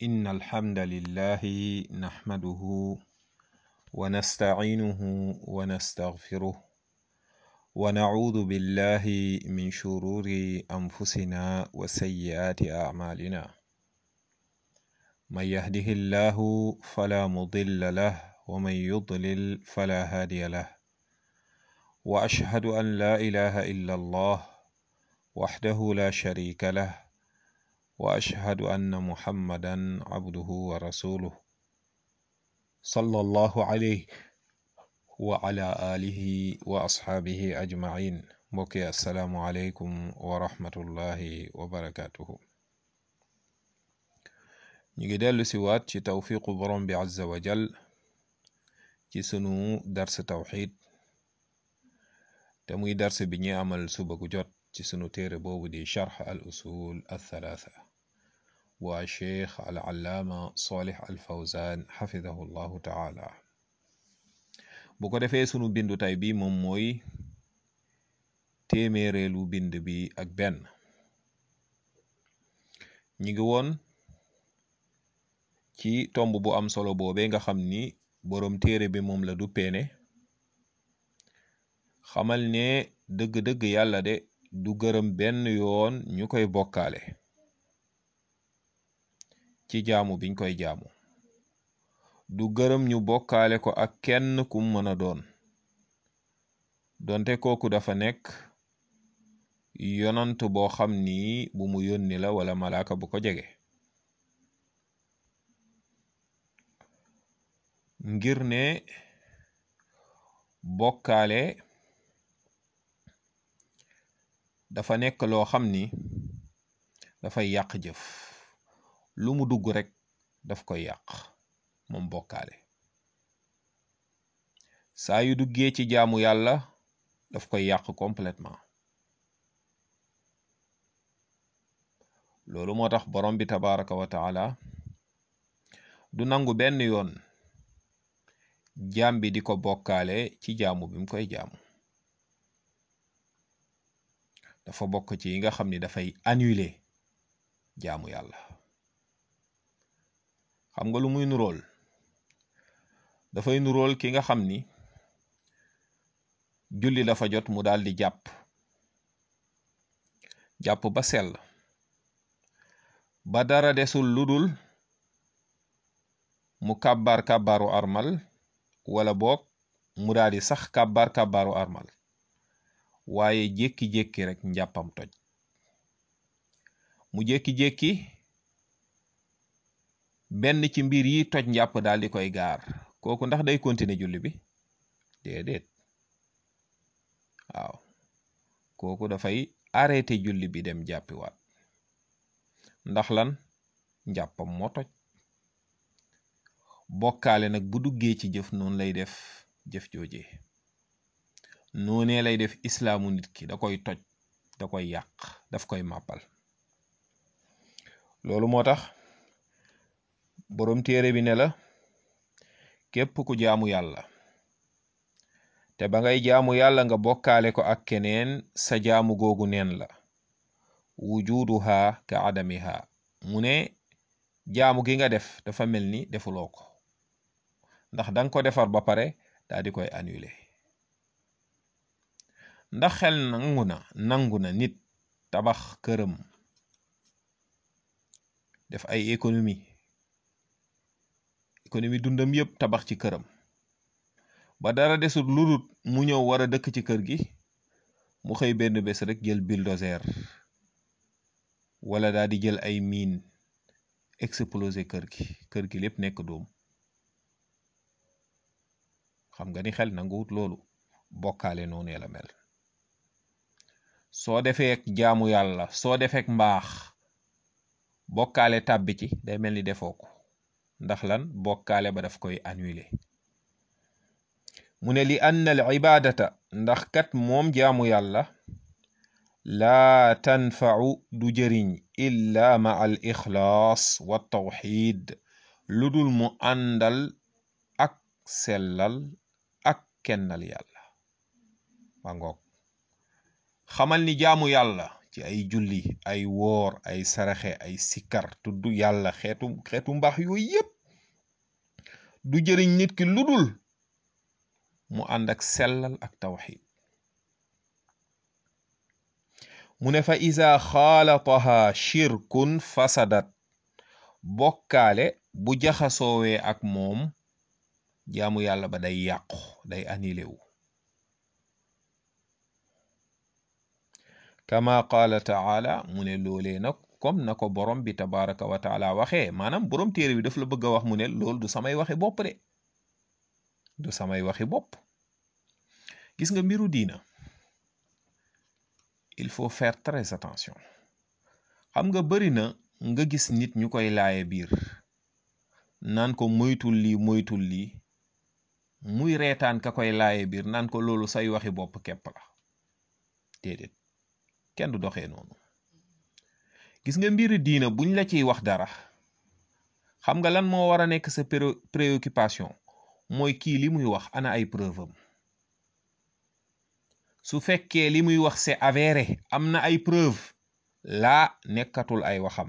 إن الحمد لله نحمده ونستعينه ونستغفره ونعوذ بالله من شرور أنفسنا وسيئات أعمالنا من يهده الله فلا مضل له ومن يضلل فلا هادي له وأشهد أن لا إله إلا الله وحده لا شريك له واشهد ان محمدا عبده ورسوله صلى الله عليه وعلى اله واصحابه اجمعين mbokki assalaamu aleykum wa rahmatullahi wa barakatuhu ñu ngi dellu si waat ci tawfiqu borom bi azza wa jal ci sunu dars tawxid te muy dars bi ñuy amal suba gu jot ci sunu téere boobu di charx al usul althalatha bu a cheikh al allaama solih al fawzan xafidahu llahu taala bu ko defee sunu bindu tay bi moom mooy téeméereelu bind bi ak benn ñi ngi woon ci tomb bu am solo boobe nga xam ni boroom téere bi moom la du peene xamal ne dëgg-dëgg yàlla de du gërëm benn yoon ñu koy bokkaale ci jaamu biñ koy jaamu du gërëm ñu bokkaale ko ak kenn kum mën a doon donte kooku dafa nekk yonant boo xam ni bu mu yónni la wala malaaka bu ko jege ngir ne bokkaale dafa nekk loo xam ni dafay yàq jëf lu mu dugg rek daf koy yàq moom bokkaale saa yu duggee ci jaamu yàlla daf koy yàq complètement loolu moo tax borom bi tabaraka wa taala du nangu benn yoon jaam bi di ko bokkaale ci jaamu bi mu koy jaamu dafa bokk ci yi nga xam ni dafay annuler jaamu yàlla xam nga lu muy nurool dafay nurool ki nga xam ni julli dafa jot mu daal di jàpp jàpp ba sell ba dara desul ludul mu kàbbaar kàbbaaru armal wala boog mu daal di sax kàbbaar kàbbaaru armal waaye jékki-jékki rek njàppam toj mu jékki-jékki benn ci mbir yi toj njàpp daal di koy gaar kooku ndax day continuer julli bi déedéet waaw kooku dafay arrêté julli bi dem jàppiwaat ndax lan njàppam moo toj bokkaale nag bu duggee ci jëf noonu lay def jëf jooje noonee lay def islaamu nit ki da koy toj da koy yàq daf koy màppal loolu moo tax boroom téere bi ne la képp ku jaamu yàlla te ba ngay jaamu yàlla nga bokkaale ko ak keneen sa jaamu googu neen la wujuduha ka adamiha mu ne jaamu gi nga def dafa mel ni defuloo ko ndax danga ko defar ba pare daa di koy annuler ndax xel nangu na nangu na nit tabax këram def ay économie économie dundam yépp tabax ci këram ba dara desul ludut mu ñëw war a dëkk ci kër gi mu xëy benn bés rek jël bulldozer wala daa di jël ay miin exploser kër gi kër gi lépp nekk doom xam nga ni xel nanguwut loolu bokkaale noonu la mel soo defee jaamu yàlla soo defee mbaax bokkaale tàbbi ci day mel ni defoo ko ndax lan bokkaale ba daf koy annuler mu ne li anna al ibadata ndax kat moom jaamu yàlla laa tanfau du jëriñ illa ma al ixlaas wa tawxid lu dul mu àndal ak sellal ak kennal yàlla ba ngoog xamal ni jaamu yàlla ci ay julli ay woor ay saraxe ay sikkar tudd yàlla xeetu xeetu mbaax yooyu yépp du jëriñ nit ki ludul mu ànd ak sellal ak tawxid mu ne fa isa xaalataha shirkun fasadat bokkaale bu jaxasoowee ak moom jaamu yàlla ba day yàqu day annulé wu kama qaala taala mu ne loolee nag comme na ko borom bi tabaraka wa taala waxee maanaam borom téere bi daf la bëgg a wax mu ne loolu du samay waxi bopp de du samay waxi bopp gis nga mbiru diina il faut faire très attention xam nga bari na nga gis nit ñu koy laaye biir naan ko moytul lii moytul lii muy reetaan ka koy laaye biir naan ko loolu say waxi bopp képp la déedéet kenn du doxee noonu gis nga mbiri diina buñ la ciy wax dara xam nga lan moo war a nekk sa préoccupation mooy kii li muy wax ana ay preuve am su fekkee li muy wax c'est avéré am na ay preuve laa nekkatul ay waxam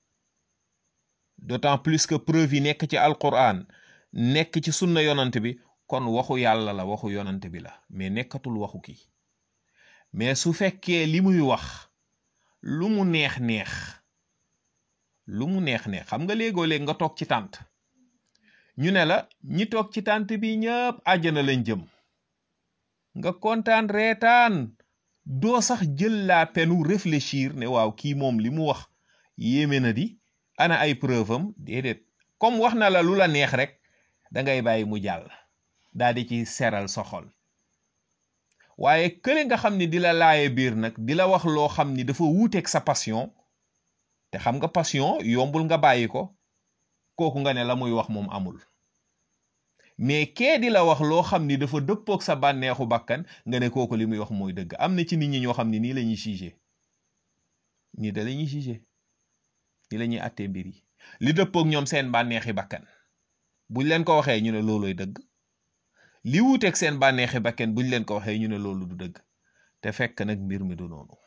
d'autant plus que preuve yi nekk ci alquran nekk ci sunna yonant bi kon waxu yàlla la waxu yonant bi la mais nekkatul waxu kii mais su fekkee li muy wax lu mu neex neex lu mu neex neex xam nga léegoo léeg nga toog ci tànt ñu ne la ñi toog ci tànt bi ñëpp àjjana lañ jëm nga kontaan reetaan doo sax jël la penu réfléchir ne waaw kii moom li mu wax yéeme na di ana ay preuve am déedéet comme wax na la lu la neex rek da ngay bàyyi mu jàll daal di ci seral sa xol waaye kële nga xam ni di la laaye biir nag di la wax loo xam ni dafa wuuteeg sa passion te xam nga passion yombul nga bàyyi ko kooku nga ne la muy wax moom amul mais kee di la wax loo xam ni dafa dëppoog sa bànneexu bakkan nga ne kooku li muy wax mooy dëgg am na ci nit ñi ñoo xam ne nii la ñuy jugé nii da la ñuy jugé nii la ñuy attee mbir yi li dëppoog ñoom seen bànneexi bakkan buñ leen ko waxee ñu ne looloy dëgg li wuuteeg seen bànneexi bakkan buñ leen ko waxee ñu ne loolu du dëgg te fekk nag mbir mi du noonu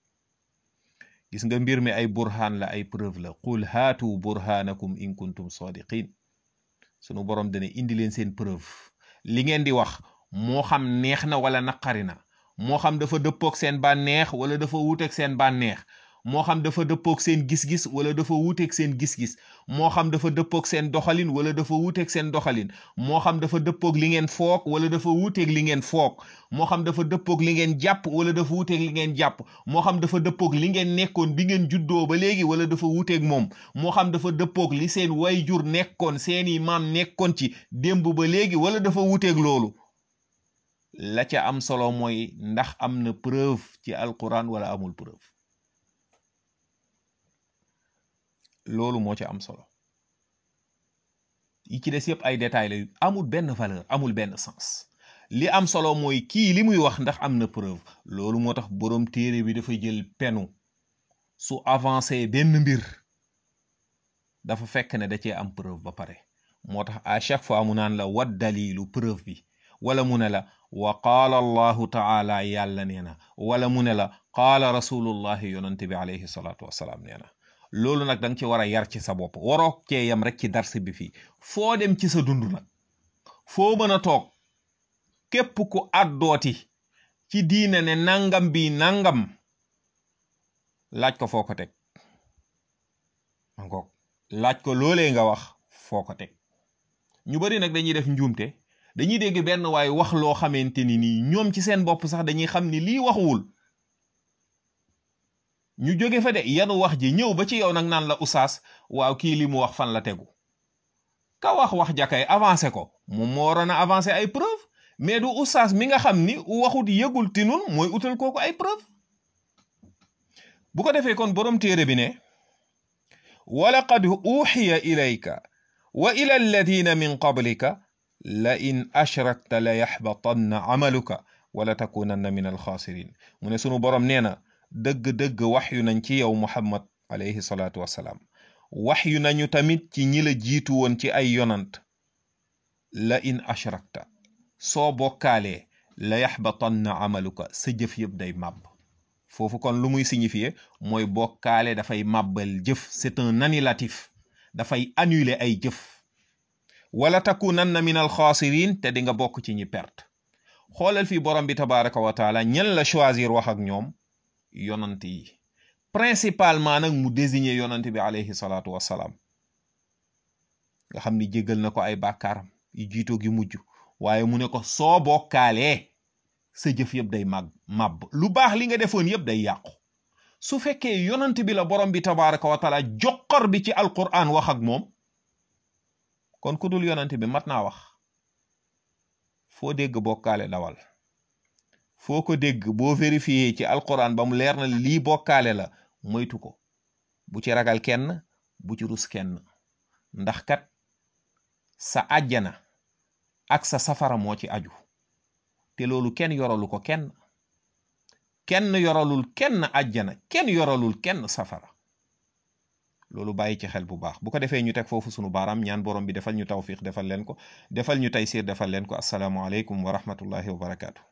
gis nga mbir mi ay burhaan la ay preuve la qul haatu burhaanakum in kuntum sadiqin sunu borom dana indi leen seen preuve li ngeen di wax moo xam neex na wala naqari na moo xam dafa dëppoog seen bànneex wala dafa wuuteeg seen bànneex moo xam dafa dëppoog seen gis-gis wala dafa wuuteeg seen gis-gis moo xam dafa dëppoog seen doxalin wala dafa wuuteeg seen doxalin moo xam dafa dëppoog li ngeen foog wala dafa wuuteeg li ngeen foog moo xam dafa dëppoog li ngeen jàpp wala dafa wuuteeg li ngeen jàpp moo xam dafa dëppoog li ngeen nekkoon bi ngeen juddoo ba léegi wala dafa wuuteeg moom moo xam dafa dëppoog li seen wayjur nekkoon seeni maam nekkoon ci démb ba léegi wala dafa wuuteeg loolu la ca am solo mooy ndax am na preuve ci alquran wala amul preuve loolu moo ci am solo yi ci des yëpp ay détails la amul benn valeur amul benn sens li am solo mooy kii li muy wax ndax am na preuve loolu moo tax boroom téere bi dafa jël penu su avancé benn mbir dafa fekk ne da cee am preuve ba pare moo tax à chaque fois mu naan la wat dalilu preuve bi wala mu ne la wa qaala allahu taala yàlla nee na wala mu ne la qaala rasulullahi yonante bi alayhi salaatu wassalaam nee na loolu nag da nga ci war a yar ci sa bopp waroo cee yam rek ci darsi bi fii foo dem ci sa dund nag foo mën a toog képp ku àddooti ci diine ne nangam bi nangam laaj ko foo ko teg mangoog laaj ko loolee nga wax foo ko teg ñu bari nag dañuy def njuumte dañuy dégg benn waaye wax loo xamante ni nii ñoom ci seen bopp sax dañuy xam ni lii waxuwul ñu jóge fa de yanu wax ji ñëw ba ci yow nag naan la usaas waaw kii li mu wax fan la tegu ka wax wax jakay avancé ko moom moo waroon a avancé ay preuve mais du usaas mi nga xam ni waxut yëgul tinul mooy utal kooku ay preuve bu ko defee kon borom téere bi ne walaqad uxiya ilayka wa ila alladina min qablika la in ashrakta la yaxbatanna amaluka wala takunanna min alxaasirin mu ne sunu borom nee na dëgg-dëgg wax yu nañ ci yow muhammad alayhi salaatu wassalaam wax yu nañu tamit ci ñi la jiitu woon ci ay yonant la in ashrakta soo bokkaalee la yaxbatanna amaluka sa jëf yëpp day màbb foofu kon lu muy signifier mooy bokkaale dafay màbbal jëf c'est un annulatif dafay annuler ay jëf wala takunanna min al xaasirin te di nga bokk ci ñi perte xoolal fii borom bi tabaraka wa taala ñan la choisir wax ak ñoom yonant yi principalement nag mu désigner yonant bi alayhi salaatu wassalaam nga xam ni jéggal na ko ay bàkkaaram yu jiitoo gi mujj waaye mu ne ko soo bokkaalee sa jëf yëpp day màgg màbb lu baax li nga defoon yëpp day yàqu su fekkee yonant bi la borom bi tabaraka wa taala joxor bi ci alquran wax ak moom kon ku dul yonant bi mat naa wax foo dégg bokkaale dawal foo ko dégg boo vérifié ci alquran ba mu leer na lii bokkaale la moytu ko bu ci ragal kenn bu ci rus kenn ndax kat sa àjjana ak sa safara moo ci aju te loolu kenn yoralu ko kenn kenn yoralul kenn àjjana kenn yoralul kenn safara loolu bàyyi ci xel bu baax bu ko defee ñu teg foofu sunu baaraam ñaan borom bi defal ñu tawfiq defal leen ko defal ñu taysiir defal leen ko asalaamu aleykum wa rahmatullahi wa barakaatu